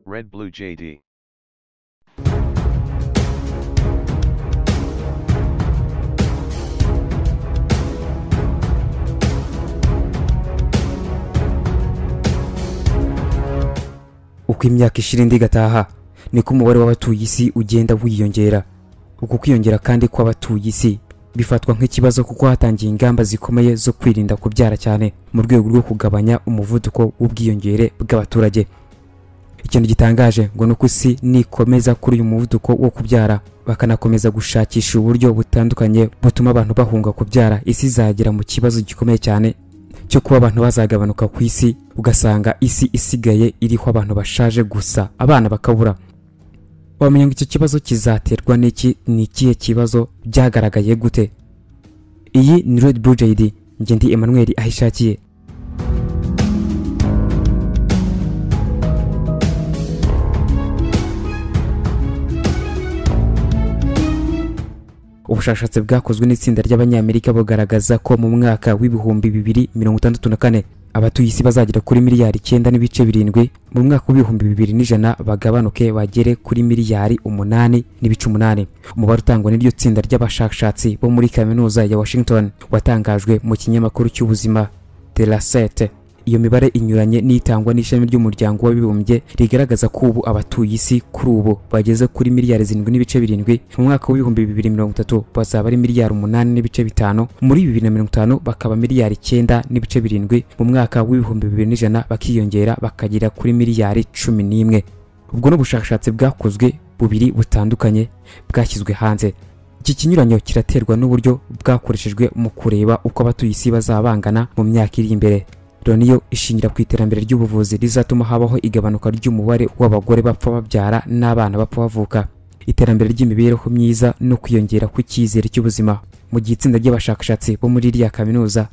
Red Blue JD. uko imyaka ishira indi igataha niko umubare w'abatuye isi ugenda wiyongera uku kwiyongera kandi kw'abatuye isi bifatwa nk'ikibazo kuko hatangiye ingamba zikomeye zo kwirinda kubyara cyane mu rwego rwo kugabanya umuvuduko w'ubwiyongere bw'abaturage ikintu gitangaje ngo ni uko isi nikomeza kuri uyu muvuduko wo kubyara bakanakomeza gushakisha uburyo butandukanye butuma abantu bahunga kubyara isi izagera mu kibazo gikomeye cyane cyo kuba abantu bazagabanuka ku isi ugasanga isi isigaye iriho abantu bashaje gusa abana bakabura wamenya ngo icyo kibazo kizaterwa n'iki ni ikihe kibazo byagaragaye gute iyi ni red blue jd njye ndi emmanuel ahishakiye ubushakashatsi bwakozwe n'itsinda ry'abanyamerika bugaragaza ko mu mwaka w'ibihumbi bibiri mirongo itandatu na kane abatuye isi bazagera kuri miliyari icyenda n'ibice birindwi mu mwaka w'ibihumbi bibiri n'ijana bagabanuke bagere kuri miliyari umunani n'ibice umunani umubare utangwa n'iryo tsinda ry'abashakashatsi bo muri kaminuza ya washington watangajwe mu kinyamakuru cy'ubuzima terasete iyo mibare inyuranye n'itangwa n'ishami ry'umuryango w'abibumbye rigaragaza ko ubu abatuye isi kuri ubu bageze kuri miliyari zirindwi n'ibice birindwi mu mwaka w'ibihumbi bibiri mirongo itatu bazaba ari miliyari umunani n'ibice bitanu muri bibiri na mirongo itanu bakaba miliyari icyenda n'ibice birindwi mu mwaka w'ibihumbi bibiri n'ijana bakiyongera bakagera kuri miliyari cumi n'imwe ubwo ni ubushakashatsi bwakozwe bubiri butandukanye bwashyizwe hanze iki kinyuranyo kiraterwa n'uburyo bwakoreshejwe mu kureba uko abatuye isi bazaba bangana mu myaka iri imbere loni yo ishingira ku iterambere ry'ubuvuzi rizatuma habaho igabanuka ry'umubare w'abagore bapfa babyara n'abana bapfa bavuka iterambere ry'imibereho myiza no kwiyongera kw'icyizere cy'ubuzima mu gihe itsinda ry'abashakashatsi bo muri iriya kaminuza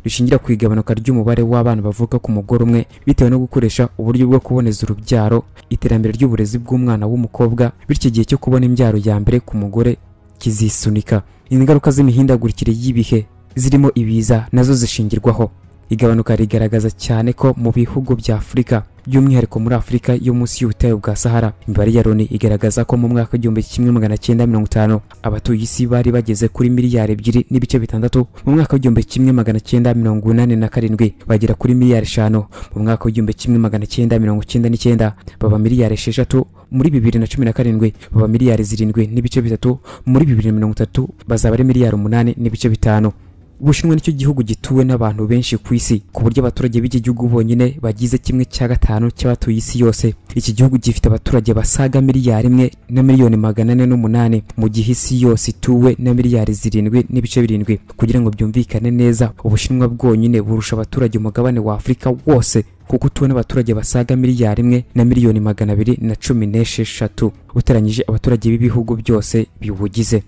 rishingira ku igabanuka ry'umubare w'abana bavuka ku mugore umwe bitewe no gukoresha uburyo bwo kuboneza urubyaro iterambere ry'uburezi bw'umwana w'umukobwa bityo igihe cyo kubona imbyaro ya mbere ku mugore kizisunika ingaruka z'imihindagurikire y'ibihe zirimo ibiza nazo zishingirwaho igabanuka rigaragaza cyane ko mu bihugu bya afurika by'umwihariko muri afurika yo munsi y'ubutayu bwa sahara imibare ya loni igaragaza ko mu mwaka w'igihumbi kimwe magana cyenda mirongo itanu abatuye isi bari bageze kuri miliyari ebyiri n'ibice bitandatu mu mwaka w'igihumbi kimwe magana cyenda mirongo inani na karindwi bagera kuri miliyari eshanu mu mwaka w'igihumbi kimwe magana cyenda mirongo icyenda n'icyenda baba miliyari esheshatu muri bibiri na cumi na karindwi baba miliyari zirindwi n'ibice bitatu muri bibiri na mirongo itatu bazaba ari miliyari umunani n'ibice bitanu ubushinwa nicyo gihugu gituwe n'abantu benshi ku isi ku buryo abaturage b'iki gihugu bonyine bagize kimwe cya gatanu cy'abatuye isi yose iki gihugu gifite abaturage basaga miliyari imwe na miliyoni magana ane n'umunani mu gihe isi yose ituwe na miliyari zirindwi n'ibice birindwi kugira ngo byumvikane neza ubushinwa bwonyine burusha abaturage umugabane wa afurika wose kuko utuwe n'abaturage basaga miliyari imwe na miliyoni magana abiri na cumi n'esheshatu uteranyije abaturage b'ibihugu byose biwugize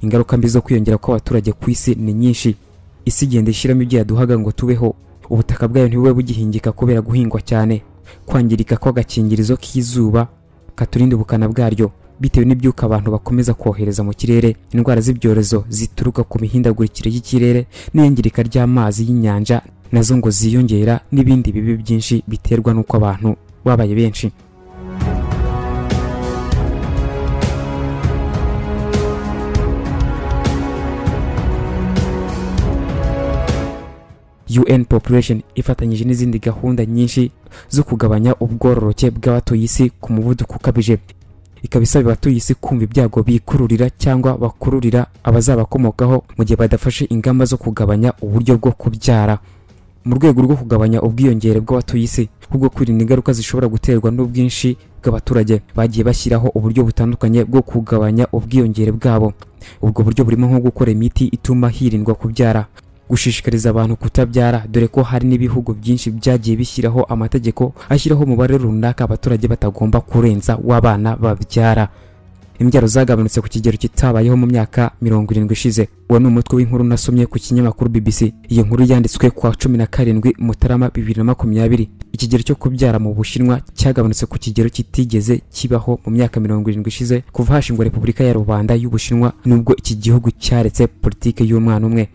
ingaruka mbi zo kwiyongera kw'abaturage ku isi ni nyinshi isi igenda ishyiramo ibyo yaduhaga ngo tubeho ubutaka bwayo ntibube bugihingika kubera guhingwa cyane kwangirika kw'agakingirizo k'izuba katurinda ubukana bwaryo bitewe n'ibyuka abantu bakomeza kohereza mu kirere indwara z'ibyorezo zituruka ku mihindagurikire y'ikirere n'iyangirika ry'amazi y'inyanja nazo ngo ziyongera n'ibindi bibi byinshi biterwa n'uko abantu babaye benshi UN Population ifatanyije n'izindi gahunda nyinshi zo kugabanya ubwororoke bw'abatuye isi ku muvuduko ukabije ikaba isaba abatuye isi kumva ibyago bikururira cyangwa bakururira abazabakomokaho mu gihe badafashe ingamba zo kugabanya uburyo bwo kubyara mu rwego rwo kugabanya ubwiyongere bw'abatuye isi kubwo kwirinda ingaruka zishobora guterwa n'ubwinshi bw'abaturage bagiye bashyiraho uburyo butandukanye bwo kugabanya ubwiyongere bwabo ubwo buryo burimo nko gukora imiti ituma hirindwa kubyara gushishikariza abantu kutabyara dore ko hari n'ibihugu byinshi byagiye bishyiraho amategeko ashyiraho umubare runaka abaturage batagomba kurenza w'abana babyara imbyaro zagabanutse ku kigero kitabayeho mu myaka mirongo irindwi ishize uwo ni umutwe w'inkuru nasomye ku kinyamakuru bbc iyo nkuru yanditswe kwa cumi na karindwi mutarama bibiri na makumyabiri ikigero cyo kubyara mu bushinwa cyagabanutse ku kigero kitigeze kibaho mu myaka mirongo irindwi ishize kuva hashingwa repubulika ya rubanda y'ubushinwa nubwo iki gihugu cyaretse politiki y'umwana umwe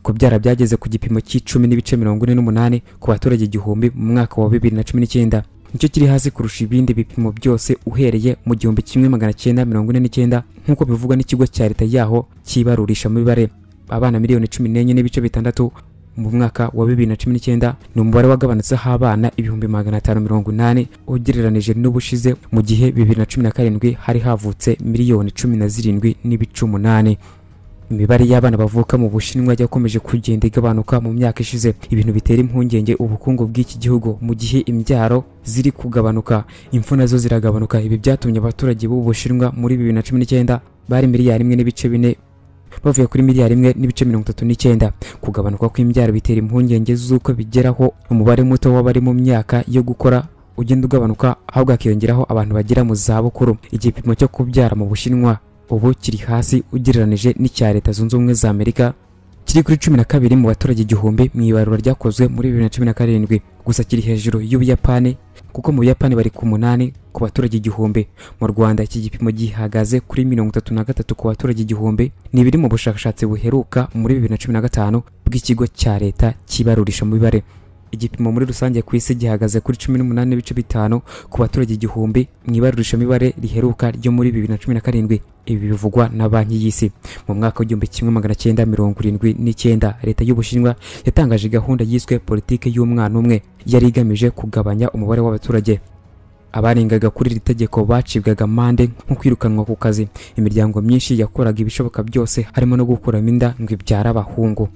kubyara byageze ku gipimo cy'icumi n'ibice mirongo ine n'umunani ku baturage igihumbi mu mwaka wa bibiri na cumi n'icyenda nicyo kiri hasi kurusha ibindi bipimo byose uhereye mu gihumbi kimwe magana cyenda mirongo ine n'icyenda nk'uko bivugwa n'ikigo cya leta yaho cyibarurisha mibare abana miliyoni cumi n'enye n'ibice bitandatu mu mwaka wa bibiri na cumi n'icyenda ni umubare wagabanutseho abana ibihumbi magana atanu mirongo inani ugereranije n'ubushize mu gihe bibiri na cumi na karindwi hari havutse miliyoni cumi na zirindwi n'ibice umunani imibare y'abana bavuka mu bushinwa yakomeje kugenda igabanuka mu myaka ishize ibintu bitera impungenge ubukungu bw'iki gihugu mu gihe imbyaro ziri kugabanuka impfu nazo ziragabanuka ibi byatumye abaturage b'ubu bushinwa muri bibiri na cumi n'icyenda bari miliyari imwe n'ibice bine bavuye kuri miliyari imwe n'ibice mirongo itatu n'icyenda kugabanuka kw'imbyaro bitera impungenge z'uko bigeraho umubare muto w'abari mu myaka yo gukora ugenda ugabanuka ahubwo hakiyongeraho abantu bagera mu zabukuru igipimo cyo kubyara mu bushinwa ubu kiri hasi ugereranije n'icya leta zunze ubumwe za amerika kiri kuri cumi na kabiri mu baturage igihumbi mu ibarura ryakozwe muri bibiri na cumi na karindwi gusa kiri hejuru y'ubuyapani kuko mu buyapani bari ku munani ku baturage igihumbi mu rwanda iki gipimo gihagaze kuri mirongo itatu na gatatu ku baturage igihumbi ni ibiri mu bushakashatsi buheruka muri bibiri na cumi na gatanu bw'ikigo cya leta cyibarurisha mu mibare igipimo muri rusange ku isi gihagaze kuri cumi n'umunani n'ibice bitanu ku baturage igihumbi mu ibarurishamibare riheruka ryo muri bibiri na cumi na karindwi ibi bivugwa na banki y'isi mu mwaka w'igihumbi kimwe magana cyenda mirongo irindwi n'icyenda leta y'ubushinwa yatangaje gahunda yiswe politiki y'umwana umwe yari igamije kugabanya umubare w'abaturage abarengaga kuri iri tegeko bacibwaga amande nko kwirukanwa ku kazi imiryango myinshi yakoraga ibishoboka byose harimo no gukuramo inda ngo ibyara abahungu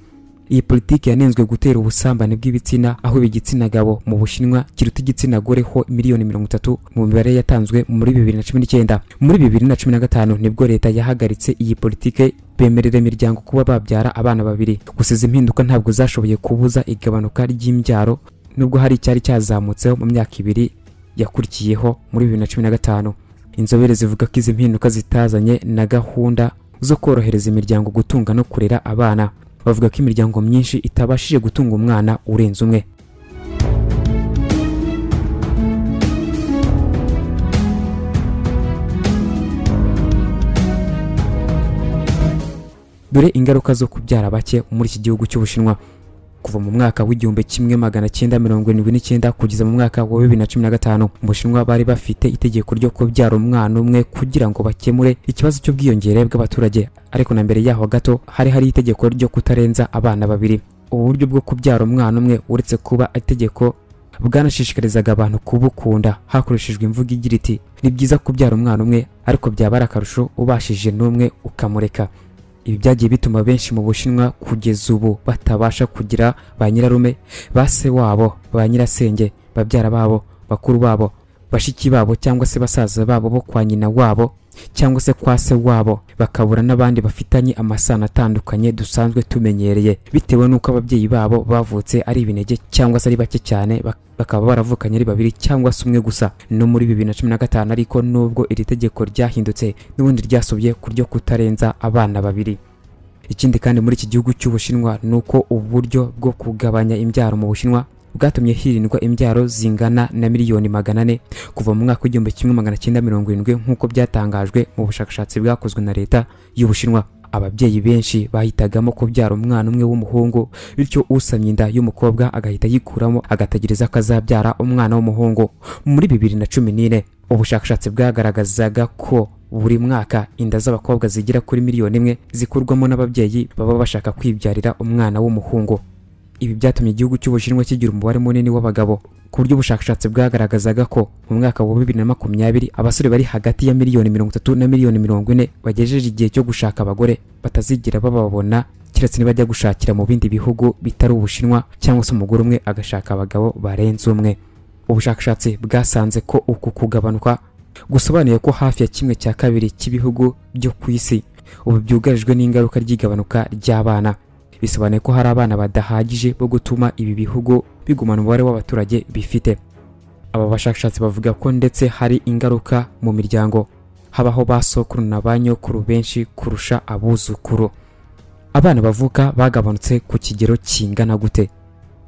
iyi politiki yanenzwe gutera ubusambanyi bw'ibitsina aho igitsina gabo mu bushinwa kiruta igitsina gore ho miliyoni mirongo itatu mu mibare yatanzwe muri bibiri na cumi n'icyenda muri bibiri na cumi na gatanu nibwo leta yahagaritse iyi politiki bemerera imiryango kuba babyara abana babiri gusa izi mpinduka ntabwo zashoboye kubuza igabanuka ry'imbyaro nubwo hari icyari cyazamutseho mu myaka ibiri yakurikiyeho muri bibiri na cumi na gatanu inzobere zivuga ko izi mpinduka zitazanye na gahunda zo korohereza imiryango gutunga no kurera abana bavuga ko imiryango myinshi itabashije gutunga umwana urenze umwe dore ingaruka zo kubyara bake muri iki gihugu cy'ubushinwa kuva mu mwaka w'igihumbi kimwe magana cyenda mirongo irindwi n'icyenda kugeza mu mwaka wa bibiri na cumi na gatanu mu bushinwa bari bafite itegeko ryo kubyara umwana umwe kugira ngo bakemure ikibazo cy'ubwiyongere bw'abaturage ariko na mbere yaho gato hari hari itegeko ryo kutarenza abana babiri ubu buryo bwo kubyara umwana umwe uretse kuba itegeko bwanashishikarizaga abantu kubukunda hakoreshejwe imvugo igira iti ni byiza kubyara umwana umwe ariko byaba ari akarusho ubashije n'umwe ukamureka ibi byagiye bituma benshi mu bushinwa kugeza ubu batabasha kugira ba nyirarume ba se wabo ba nyirasenge babyara babo bakuru babo bashiki babo cyangwa se basaza babo bo kwa nyina wabo cyangwa se kwa se wabo bakabura n'abandi bafitanye amasano atandukanye dusanzwe tumenyereye bitewe n'uko ababyeyi babo bavutse ari ibinege cyangwa se ari bake cyane bakaba baravukanye ari babiri cyangwa se umwe gusa no muri bibiri na cumi na gatanu ariko nubwo iri tegeko ryahindutse n'ubundi ryasubye ku ryo kutarenza abana babiri ikindi kandi muri iki gihugu cy'ubushinwa ni uko uburyo bwo kugabanya imbyaro mu bushinwa bwatumye hirindwa imbyaro zingana na miliyoni magana ane kuva mu mwaka w'igihumbi kimwe magana cyenda mirongo irindwi nk'uko byatangajwe mu bushakashatsi bwakozwe na leta y'ubushinwa ababyeyi benshi bahitagamo kubyara umwana umwe w'umuhungu bityo usamye inda y'umukobwa agahita yikuramo agategereza ko azabyara umwana w'umuhungu muri bibiri na cumi n'ine ubushakashatsi bwagaragazaga ko buri mwaka inda z'abakobwa zigera kuri miliyoni imwe zikurwamo n'ababyeyi baba bashaka kwibyarira umwana w'umuhungu ibi byatumye igihugu cy'ubushinwa kigira umubare munini w'abagabo ku buryo ubushakashatsi bwagaragazaga ko mu mwaka wa bibiri na makumyabiri abasore bari hagati ya miliyoni mirongo itatu na miliyoni mirongo ine bagejeje igihe cyo gushaka abagore batazigera bababona keretse nibajya gushakira mu bindi bihugu bitari ubushinwa cyangwa se umugore umwe agashaka abagabo barenze umwe ubushakashatsi bwasanze ko uku kugabanuka gusobanuye ko hafi ya kimwe cya kabiri cy'ibihugu byo ku isi ubu byugarijwe n'ingaruka ry'igabanuka ry'abana bisobanuye ko hari abana badahagije bo gutuma ibi bihugu bigumana umubare w'abaturage bifite aba bashakashatsi bavuga ko ndetse hari ingaruka mu miryango habaho ba sokuru na ba nyokuru benshi kurusha abuzukuru abana bavuka bagabanutse ku kigero kingana gute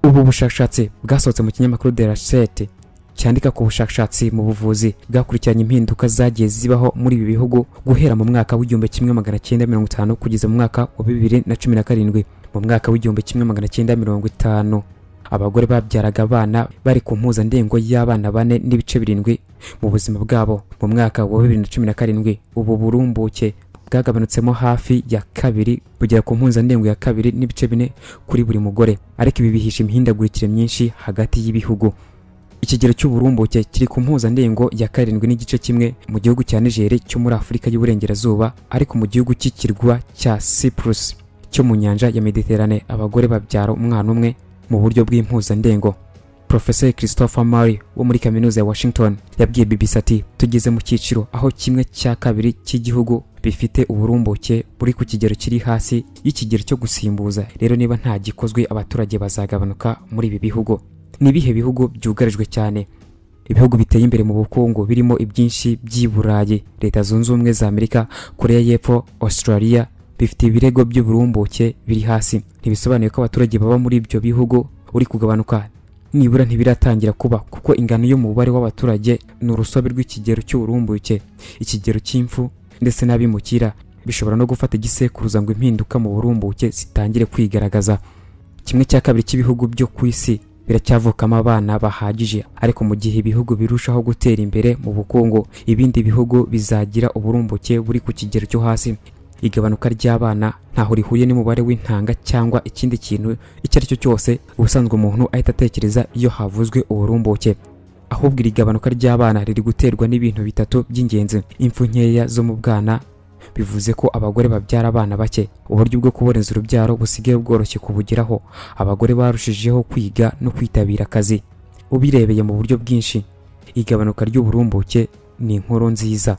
ubu bushakashatsi bwasohotse mu kinyamakuru de rasete cyandika ku bushakashatsi mu buvuzi bwakurikiranye impinduka zagiye zibaho muri ibi bihugu guhera mu mwaka w'igihumbi kimwe magana cyenda mirongo itanu kugeza mu mwaka wa bibiri na cumi na karindwi mu mwaka w'igihumbi kimwe magana cyenda mirongo itanu abagore babyaraga abana bari ku mpuzandengo y'abana bane n'ibice birindwi mu buzima bwabo mu mwaka wa bibiri na cumi na karindwi ubu burumbuke bwagabanutsemo hafi ya kabiri bugera ku mpuzandengo ya kabiri n'ibice bine kuri buri mugore ariko ibi bihisha imihindagurikire myinshi hagati y'ibihugu ikigero cy'uburumbuke kiri ku mpuzandengo ya karindwi n'igice kimwe mu gihugu cya Niger cyo muri Afurika y'Uburengerazuba ariko mu gihugu cy'ikirwa cya Cyprus cyo mu nyanja ya Mediterane abagore babyara umwana umwe mu buryo bw'impuzandengo Professor Christopher Murray wo muri kaminuza ya Washington yabwiye BBC ati tugeze mu cyiciro aho kimwe cya kabiri cy'igihugu bifite uburumbuke buri ku kigero kiri hasi y'ikigero cyo gusimbuza rero niba nta gikozwe abaturage bazagabanuka muri ibi bihugu ni ibihe bihugu byugarijwe cyane ibihugu biteye imbere mu bukungu birimo ibyinshi by'i Burayi leta zunze ubumwe za Amerika Korea y'Epfo Australia bifite ibirego by'uburumbuke biri hasi ntibisobanuye ko abaturage baba muri ibyo bihugu uri kugabanuka nibura ntibiratangira kuba kuko ingano y'umubare w'abaturage ni urusobe rw'ikigero cy'uburumbuke ikigero cy'impfu ndetse n'abimukira bishobora no gufata igisekuruza ngo impinduka mu burumbuke zitangire kwigaragaza kimwe cya kabiri cy'ibihugu byo ku isi biracyavukamo abana bahagije ariko mu gihe ibihugu birushaho gutera imbere mu bukungu ibindi bihugu bizagira uburumbuke buri ku kigero cyo hasi igabanuka ry'abana ntaho rihuriye n'umubare w'intanga cyangwa ikindi kintu icyo ari cyo cyose ubusanzwe umuntu ahita atekereza iyo havuzwe uburumbuke ahubwo iri gabanuka ry'abana riri guterwa n'ibintu bitatu by'ingenzi impfu nkeya zo mu bwana bivuze ko abagore babyara abana bake uburyo bwo kuboneza urubyaro busigaye bworoshye kubugeraho abagore barushijeho kwiga no kwitabira akazi ubirebeye mu buryo bwinshi igabanuka ry'uburumbuke ni inkuru nziza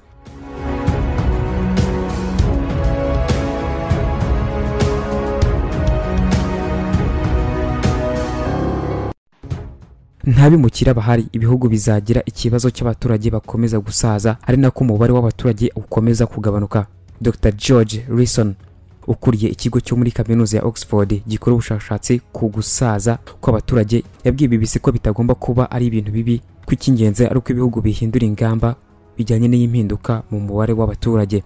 ntabimukira bahari ibihugu bizagira ikibazo cy'abaturage bakomeza gusaza ari nako umubare w'abaturage ukomeza kugabanuka dr george rison ukuriye ikigo cyo muri kaminuza ya oxford gikora ubushakashatsi ku gusaza kw'abaturage yabwiye bbc ko bitagomba kuba ari ibintu bibi ko icy'ingenzi ari uko ibihugu bihindura ingamba bijyanye n'iyimpinduka mu mubare w'abaturage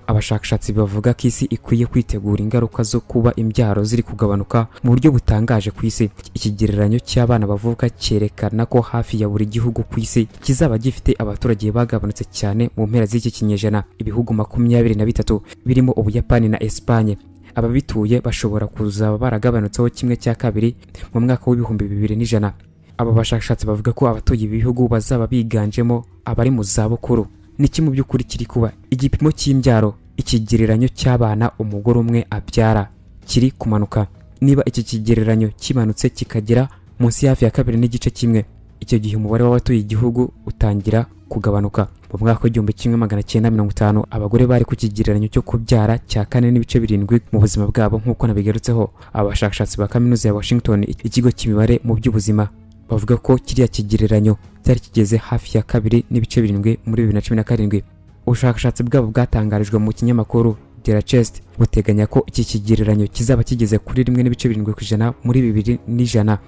abashakashatsi bavuga ko isi ikwiye kwitegura ingaruka zo kuba imbyaro ziri kugabanuka mu buryo butangaje ku isi ikigereranyo cy'abana bavuka cyerekana ko hafi ya buri gihugu ku isi kizaba gifite abaturage bagabanutse cyane mu mpera z'iki kinyejana ibihugu makumyabiri na bitatu birimo ubuyapani na esipanye ababituye bashobora kuzaba baragabanutseho kimwe cya kabiri mu mwaka w'ibihumbi bibiri n'ijana aba bashakashatsi bavuga ko abatuye ibi bihugu bazaba biganjemo abari mu zabukuru niki mu by'ukuri kiri kuba igipimo cy'imbyaro ikigereranyo cy'abana umugore umwe abyara kiri kumanuka niba iki kigereranyo kimanutse kikagera munsi hafi ya kabiri n'igice kimwe icyo gihe umubare w'abatuye igihugu utangira kugabanuka mu mwaka w'igihumbi kimwe magana cyenda mirongo itanu abagore bari ku kigereranyo cyo kubyara cya kane n'ibice birindwi mu buzima bwabo nk'uko nabigarutseho abashakashatsi ba kaminuza ya washington ikigo cy'imibare mu by'ubuzima bavuga ko kiriya kigereranyo cyari kigeze hafi ya kabiri n'ibice birindwi muri bibiri na cumi na karindwi ubushakashatsi bwabo bwatangarijwe mu kinyamakuru dera chest buteganya ko iki kigereranyo kizaba kigeze kuri rimwe n'ibice birindwi ku ijana muri bibiri n'ijana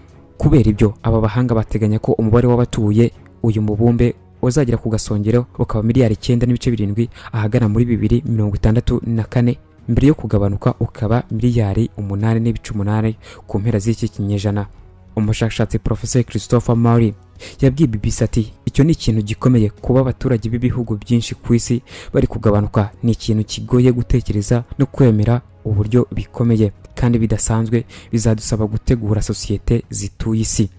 kubera ibyo aba bahanga bateganya ko umubare w'abatuye uyu mubumbe uzagera ku gasongero ukaba miliyari icyenda n'ibice birindwi ahagana muri bibiri mirongo itandatu na kane mbere yo kugabanuka ukaba miliyari umunani n'ibice umunani ku mpera z'iki kinyejana umushakashatsi Professor Christopher Murray yabwiye BBC ati icyo ni ikintu gikomeye kuba abaturage b'ibihugu byinshi ku isi bari kugabanuka ni ikintu kigoye gutekereza no kwemera uburyo bikomeye kandi bidasanzwe bizadusaba gutegura sosiyete zituye isi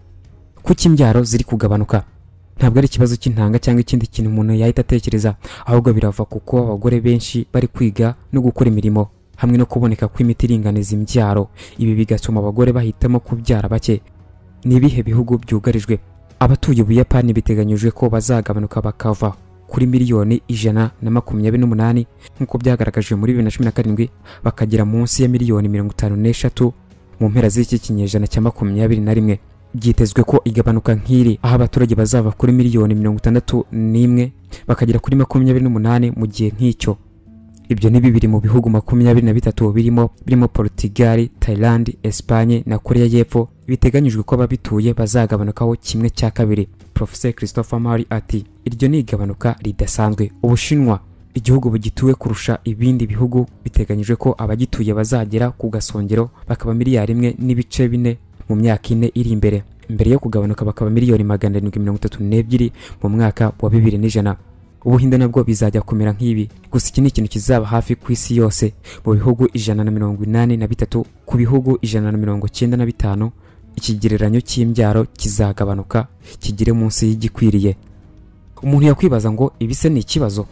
kuko imbyaro ziri kugabanuka ntabwo ari ikibazo cy'intanga cyangwa ikindi kintu umuntu yahita atekereza ahubwo birava ku kuba abagore benshi bari kwiga no gukora imirimo hamwe no kuboneka kw'imiti iringaniza imbyaro ibi bigatuma abagore bahitamo kubyara bake ni ibihe bihugu byugarijwe abatuye ubuyapani biteganyijwe ko bazagabanuka bakava kuri miliyoni ijana na makumyabiri n'umunani nk'uko byagaragajwe muri bibiri na cumi na karindwi bakagera munsi ya miliyoni mirongo itanu n'eshatu mu mpera z'iki kinyejana cya makumyabiri na rimwe byitezwe ko igabanuka nk'iri aho abaturage bazava kuri miliyoni mirongo itandatu n'imwe bakagera kuri makumyabiri n'umunani mu gihe nk'icyo ibyo ni bibiri mu bihugu makumyabiri na bitatu birimo birimo Portugal, Thailand, Espagne na Korea y'Epfo biteganyijwe ko ababituye bazagabanukaho kimwe cya kabiri Professor Christopher Murray ati iryo ni igabanuka ridasanzwe Ubushinwa igihugu bugituwe kurusha ibindi bihugu biteganyijwe ko abagituye bazagera ku gasongero bakaba miliyari imwe n'ibice bine mu mu myaka ine iri imbere mbere yo kugabanuka bakaba miliyoni magana arindwi mirongo itatu n'ebyiri mu mwaka wa bibiri n'ijana ubuhinde nabwo bizajya kumera nk'ibi gusa iki ni ikintu kizaba hafi ku isi yose mu bihugu ijana na mirongo inani na bitatu ku bihugu ijana na mirongo cyenda na bitanu ikigereranyo cy'imbyaro kizagabanuka kigere munsi y'igikwiriye umuntu yakwibaza ngo ibi se ni ikibazo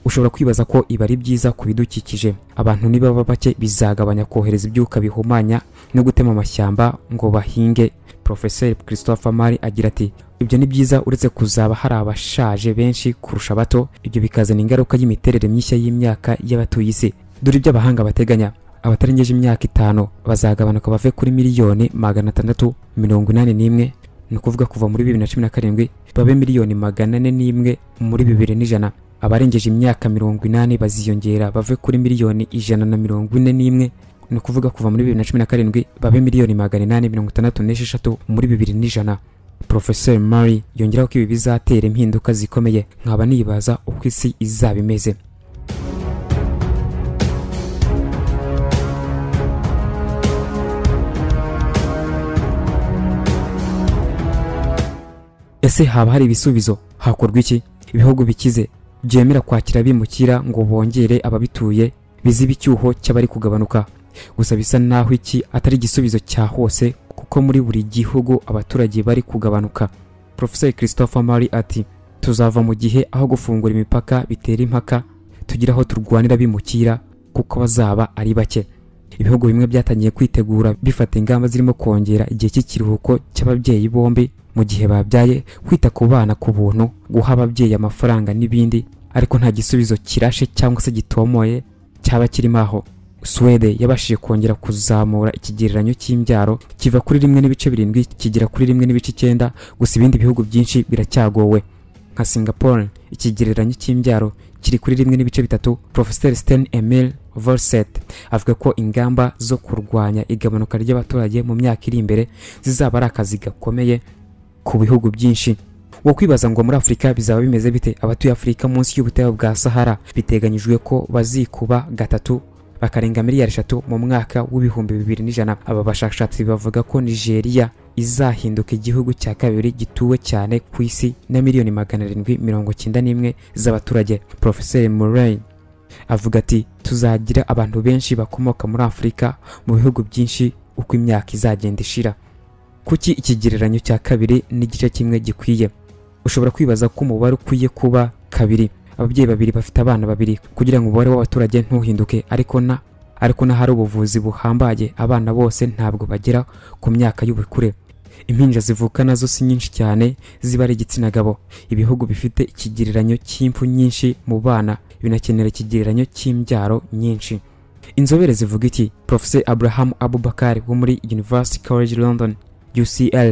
ushobora kwibaza ko ibi ari byiza ku bidukikije abantu nibaba bake bizagabanya kohereza ibyuka bihumanya no gutema amashyamba ngo bahinge Professor Christopher Mari agira ati ibyo ni byiza uretse kuzaba hari abashaje benshi kurusha abato ibyo bikazana ingaruka y'imiterere mishya y'imyaka y'abatuye isi dore ibyo abahanga bateganya abatarengeje imyaka itanu bazagabanuka bave kuri miliyoni magana atandatu mirongo inani n'imwe ni ukuvuga kuva muri bibiri na cumi na karindwi babe miliyoni magana ane n'imwe muri bibiri n'ijana abarengeje imyaka mirongo inani baziyongera bave kuri miliyoni ijana na mirongo ine n'imwe ni ukuvuga kuva muri bibiri na cumi na karindwi babe miliyoni magana inani mirongo itandatu n'esheshatu muri bibiri n'ijana Professor Murray yongeraho ko ibi bizatera impinduka zikomeye nkaba nibaza uko isi izaba imeze ese haba hari ibisubizo hakorwa iki ibihugu bikize byemera kwakira abimukira ngo bongere ababituye biziba icyuho cy'abari kugabanuka gusa bisa naho iki atari igisubizo cya hose kuko muri buri gihugu abaturage bari kugabanuka Professor Christopher Mari ati tuzava mu gihe aho gufungura imipaka bitera impaka tugira aho turwanira bimukira kuko bazaba ari bake ibihugu bimwe byatangiye kwitegura bifata ingamba zirimo kongera igihe cy'ikiruhuko cy'ababyeyi bombi mu gihe babyaye kwita ku bana ku buntu guha ababyeyi amafaranga n'ibindi ariko nta gisubizo kirashe cyangwa se gitomoye cyaba kirimo aho Suwede yabashije kongera kuzamura ikigereranyo cy'imbyaro kiva kuri rimwe n'ibice birindwi kigera kuri rimwe n'ibice icyenda gusa ibindi bihugu byinshi biracyagowe nka Singapore ikigereranyo cy'imbyaro kiri kuri rimwe n'ibice bitatu Professor Sten Emil Volset avuga ko ingamba zo kurwanya igabanuka ry'abaturage mu myaka iri imbere zizaba ari akazi gakomeye ku bihugu byinshi wo kwibaza ngo muri afurika bizaba bimeze bite abatuye afurika munsi y'ubutayu bwa sahara biteganyijwe ko bazikuba gatatu bakarenga miliyari eshatu mu mwaka w'ibihumbi bibiri n'ijana aba bashakashatsi bavuga ko nigeria izahinduka igihugu cya kabiri gituwe cyane ku isi na miliyoni magana arindwi mirongo cyenda n'imwe z'abaturage porofeseri murray avuga ati tuzagira abantu benshi bakomoka muri afurika mu bihugu byinshi uko imyaka izagenda ishira kuki ikigereranyo cya kabiri n'igice kimwe gikwiye ushobora kwibaza ko umubare ukwiye kuba kabiri ababyeyi babiri bafite abana babiri kugira ngo umubare w'abaturage ntuhinduke ariko na ariko n'ahari ubuvuzi buhambaye abana bose ntabwo bagera ku myaka y'ubukure impinja zivuka nazo si nyinshi cyane ziba ari igitsina gabo ibihugu bifite ikigereranyo cy'impfu nyinshi mu bana binakenera ikigereranyo cy'imbyaro nyinshi inzobere zivuga iki professor abraham abubakar wo muri university college london ucl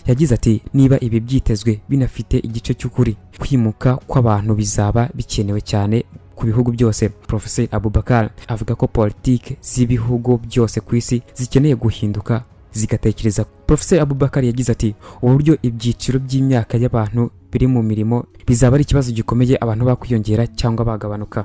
yagize ati niba ibi byitezwe binafite igice cy'ukuri kwimuka kw'abantu bizaba bikenewe cyane ku bihugu byose professor abubakar avuga ko politiki z'ibihugu byose ku isi zikeneye guhinduka zigatekereza professor abubakar yagize ati uburyo ibyiciro by'imyaka y'abantu biri mu mirimo bizaba ari ikibazo gikomeye abantu bakwiyongera cyangwa bagabanuka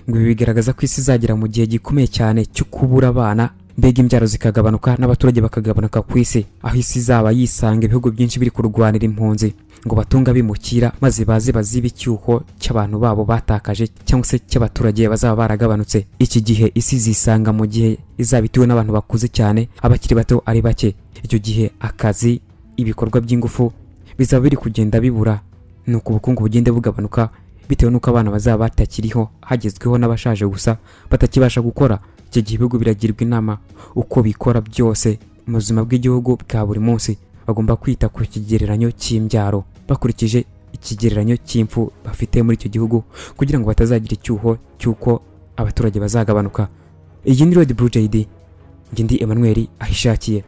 ngo ibi bigaragaza ko isi izagera mu gihe gikomeye cyane cyo kubura abana mbega imbyaro zikagabanuka n'abaturage bakagabanuka ku isi aho isi izaba yisanga ibihugu byinshi biri kurwanira impunzi ngo batunga bimukira maze baze baziba icyuho cy'abantu babo batakaje cyangwa se cy'abaturage bazaba baragabanutse iki gihe isi zisanga mu gihe izaba ituwe n'abantu bakuze cyane abakiri bato ari bake icyo gihe akazi ibikorwa by'ingufu bizaba biri kugenda bibura ni uko ubukungu bugenda bugabanuka bitewe n'uko abana bazaba batakiriho hagezweho n'abashaje gusa batakibasha gukora icyo gihe ibihugu biragirwa inama uko bikora byose mu buzima bw'igihugu bwa buri munsi bagomba kwita ku kigereranyo cy'imbyaro bakurikije ikigereranyo cy'impfu bafite muri icyo gihugu kugira ngo batazagira icyuho cy'uko abaturage bazagabanuka iyi ni rodi buru jayidi njye ndi emmanuel ahishakiye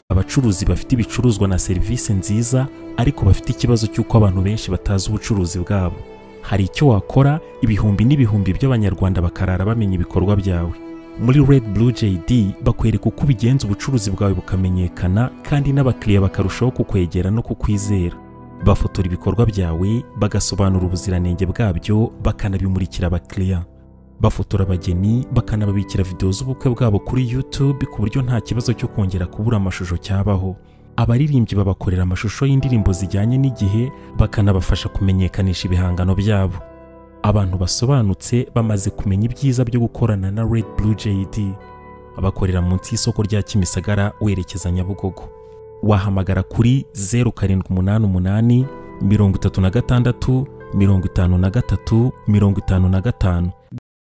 abacuruzi bafite ibicuruzwa na serivisi nziza ariko bafite ikibazo cy'uko abantu benshi batazi ubucuruzi bwabo hari icyo wakora ibihumbi n'ibihumbi by'abanyarwanda bakarara bamenya ibikorwa byawe muri Red Blue JD bakwereka uko ubigenza ubucuruzi bwawe bukamenyekana kandi n'abakiriya bakarushaho kukwegera no kukwizera bafotora ibikorwa byawe bagasobanura ubuziranenge bwabyo bakanabimurikira abakiriya bafotora abageni bakanababikira videwo z'ubukwe bwabo kuri YouTube ku buryo nta kibazo cyo kongera kubura amashusho cyabaho abaririmbyi babakorera amashusho y'indirimbo zijyanye n'igihe bakanabafasha kumenyekanisha ibihangano byabo abantu basobanutse bamaze kumenya ibyiza byo gukorana na Red Blue JD abakorera munsi y'isoko rya Kimisagara werekeza Nyabugogo wahamagara kuri zeru karindwi umunani umunani mirongo itatu na gatandatu mirongo itanu na gatatu mirongo itanu na gatanu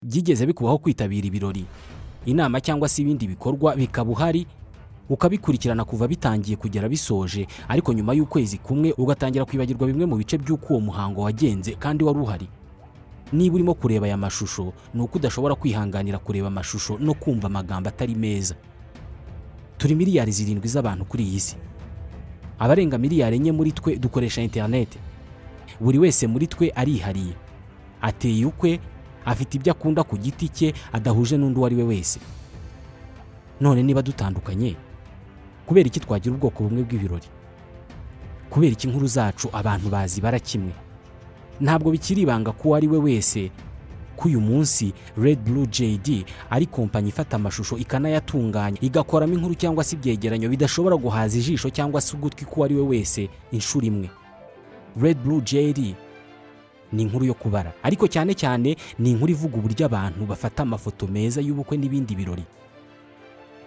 byigeze bikubaho kwitabira ibirori inama cyangwa se ibindi bikorwa bikaba uhari ukabikurikirana kuva bitangiye kugera bisoje ariko nyuma y'ukwezi kumwe ugatangira kwibagirwa bimwe mu bice by'uko uwo muhango wagenze kandi wari uhari niba urimo kureba aya mashusho ni uko udashobora kwihanganira kureba amashusho no kumva amagambo atari meza turi miliyari zirindwi z'abantu kuri iyi si abarenga miliyari enye muri twe dukoresha interineti buri wese muri twe arihariye ateye ukwe afite ibyo akunda ku giti cye adahuje n'undi uwo ari we wese none niba dutandukanye kubera iki twagira ubwoko bumwe bw'ibirori kubera iki inkuru zacu abantu bazibara kimwe ntabwo bikiri ibanga ko uwo ari we wese ko uyu munsi Red Blue JD ari kompanyi ifata amashusho ikanayatunganya igakoramo inkuru cyangwa se ibyegeranyo bidashobora guhaza ijisho cyangwa se ugutwi k'uwo ari we wese inshuro imwe Red Blue JD ni inkuru yo kubara ariko cyane cyane ni inkuru ivuga uburyo abantu bafata amafoto meza y'ubukwe n'ibindi birori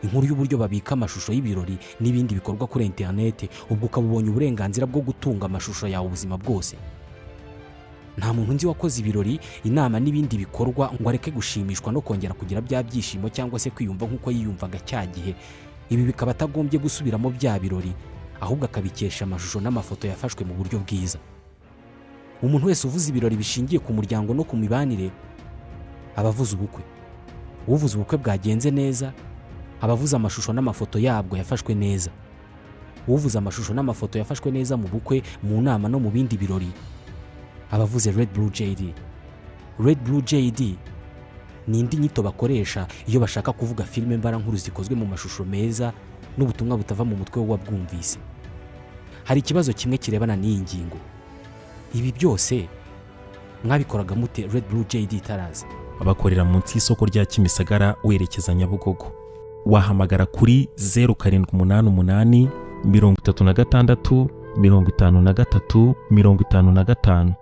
inkuru y'uburyo babika amashusho y'ibirori n'ibindi bikorwa kuri interineti ubwo ukaba ubonye uburenganzira bwo gutunga amashusho yawe ubuzima bwose nta muntu nzi wakoze ibirori inama n'ibindi bikorwa ngo areke gushimishwa no kongera kugira bya byishimo cyangwa se kwiyumva nk'uko yiyumvaga cya gihe ibi bikaba atagombye gusubiramo bya birori ahubwo akabikesha amashusho n'amafoto yafashwe mu buryo bwiza umuntu wese uvuze ibirori bishingiye ku muryango no ku mibanire aba avuze ubukwe uvuze ubukwe bwagenze neza aba avuze amashusho n'amafoto yabwo yafashwe neza uvuze amashusho n'amafoto yafashwe neza mu bukwe mu nama no mu bindi birori aba avuze Red Blue JD Red Blue JD ni indi nyito bakoresha iyo bashaka kuvuga filime mbarankuru zikozwe mu mashusho meza n'ubutumwa butava mu mutwe w'uwabwumvise hari ikibazo kimwe kirebana n'iyi ngingo ibi byose mwabikoraga mute Red Blue JD itaraza abakorera munsi y'isoko rya Kimisagara werekeza Nyabugogo wahamagara kuri zeru karindwi umunani umunani mirongo itatu na gatandatu mirongo itanu na gatatu mirongo itanu na gatanu